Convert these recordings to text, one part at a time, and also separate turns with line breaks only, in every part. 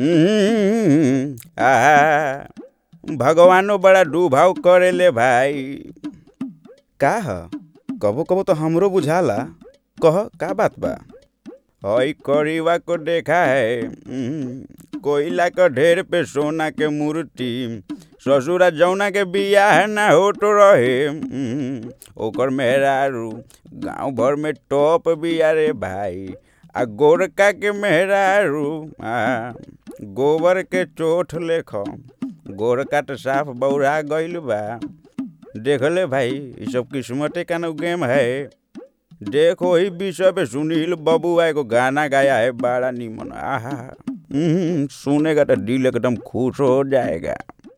हम्म, आहा भगवानो बड़ा डूभाव करेले भाई का ह कबो कबो तो हमरो बुझाला कह का बात बा हई करीवा को देखा है हम्म, कोयला क ढेर पे सोना के मूर्ति ससुरा जौना के बियाह ना होत रहे हम्म, ओकर मेहरारू गांव भर में टॉप बिया रे भाई आ गोरका के मेहरारू आ गोबर के चोट लेख गोरका तो साफ बौरा गइल बा देख ले भाई ई सब किस्मते का न गेम है देखो ही विषय पे सुनील बबुआ एगो गाना गाया है बड़ा निमन आहा हम्म, सुनेगा तो दिल एकदम खुश हो जाएगा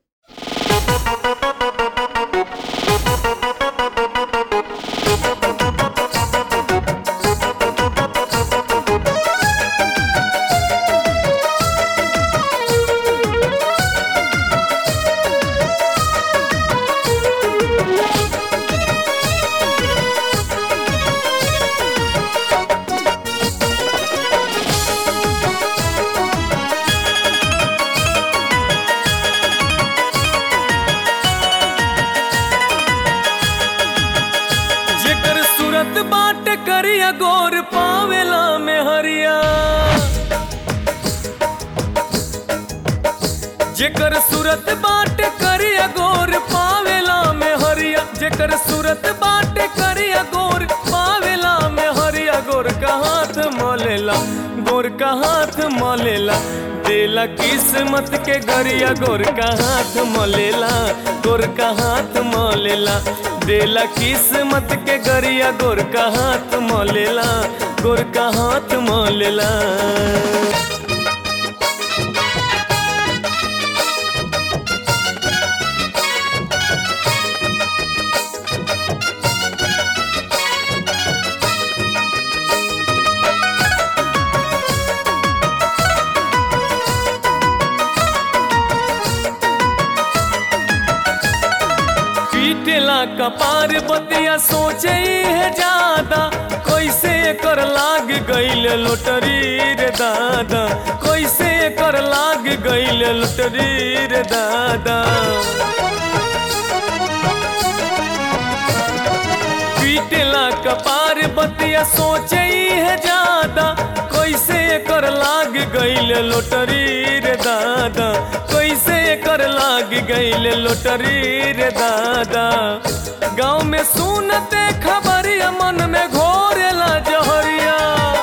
जेकर सूरत बाट करिया गोर पावेला में हरिया जेकर सूरत बाट करिया गोर पावेला में हरिया जेकर सूरत बाट करिया गोर पावेला में हरिया गोर का हाथ मोलेला गोर का हाथ मोलेला देला किस्मत के गरिया गोर का हाथ मोलेला गोर का हाथ मोलेला देला किस्मत के गरिया गोर का हाथ मोलेला गोर का हाथ मोलेला पीटेला कपार बतिया सोचे है ज्यादा कैसे कर लाग गईल लोटरी रे दादा कैसे कर लाग गईल लोटरी रे दादा पीटेला कपार बतिया सोचे है ज्यादा कैसे कर लाग गईल लोटरी रे दादा कैसे कर लाग गईल लोटरी रे दादा गाँव में सुनते खबरिया मन में घोरेला जहरिया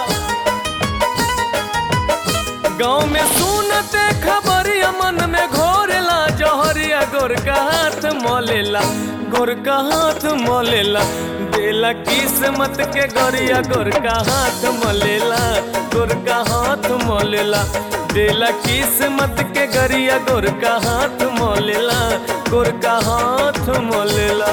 गाँव में सुनते खबरिया मन में घोरेला जहरिया गोर का हाथ मोलेला गोर का हाथ मोलेला देला किस्मत के गरिया गोर का हाथ मोलेला गोर का हाथ मोलेला देला किस्मत के गरिया गोर का हाथ मोलेला गोर का हाथ मोलेला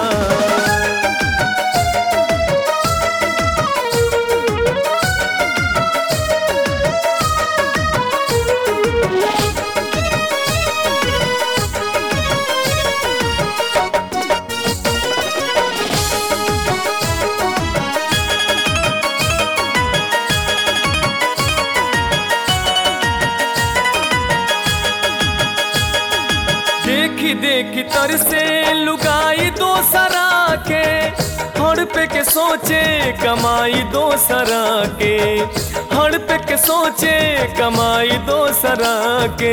देखी देखी तर से लुगाई दो सरा के हड़ पे के सोचे कमाई दो सरा के हड़ पे के सोचे कमाई दो सरा के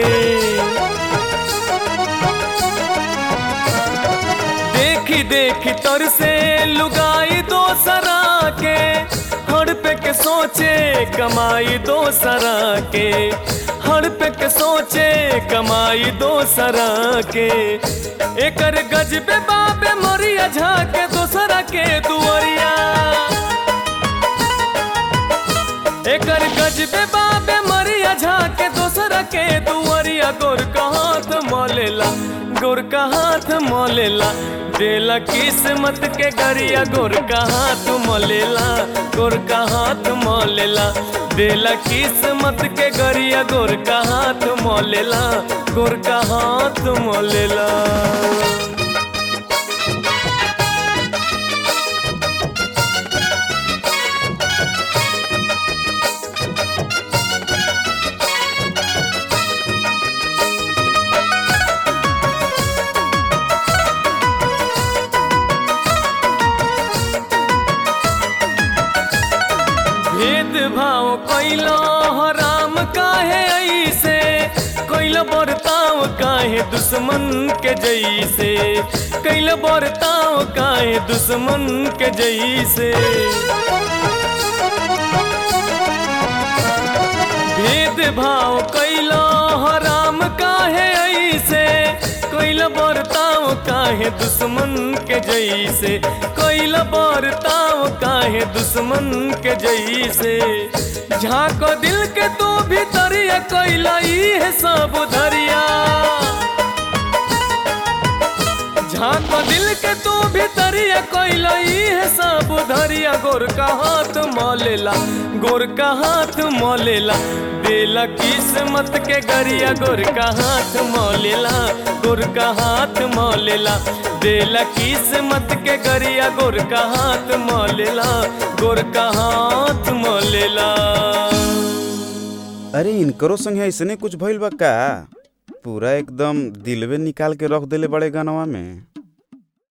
देखी देखी तर से लुगाई दो सरा के हड़ पे के सोचे कमाई दो सरा के हड़ पे के सोचे कमाई दो सरा के एकर गजबे बाबे मोरिया झाके दोसरा के दुआरिया एकर गजबे बाबे मरिया झाके दोसरा के दुआरिया गोर का हाथ मोलेला गोर का हाथ मोलेला देला किस्मत के गरिया गोर का हाथ मोलेला गोर का हाथ मोलेला देला किस्मत के गरिया गोर का हाथ मोलेला गोर का हाथ मोलेला काहे ऐसे कैल बरताव काहे दुश्मन के जैसे कैल बरताव काहे दुश्मन के जैसे भेद भाव कैला हराम काहे ऐसे कैल बरताव काहे दुश्मन के जैसे कैल बरताव काहे दुश्मन के जैसे झाँक दिल के तू भीतरिया कैला है सब धरिया झाँक दिल के तू भीतरिया कैला है सब धरिया गोर का हाथ मलेला गोर का हाथ मलेला देला किस्मत के गरिया गोर का हाथ मलेला गोर का हाथ मलेला देला किस्मत के गरिया गोर का हाथ मलेला गोर का हाथ मलेला
अरे इनकरो संगे ऐसने कुछ भइल बा का पूरा एकदम दिलवे निकाल के रख देले बड़े गानवा में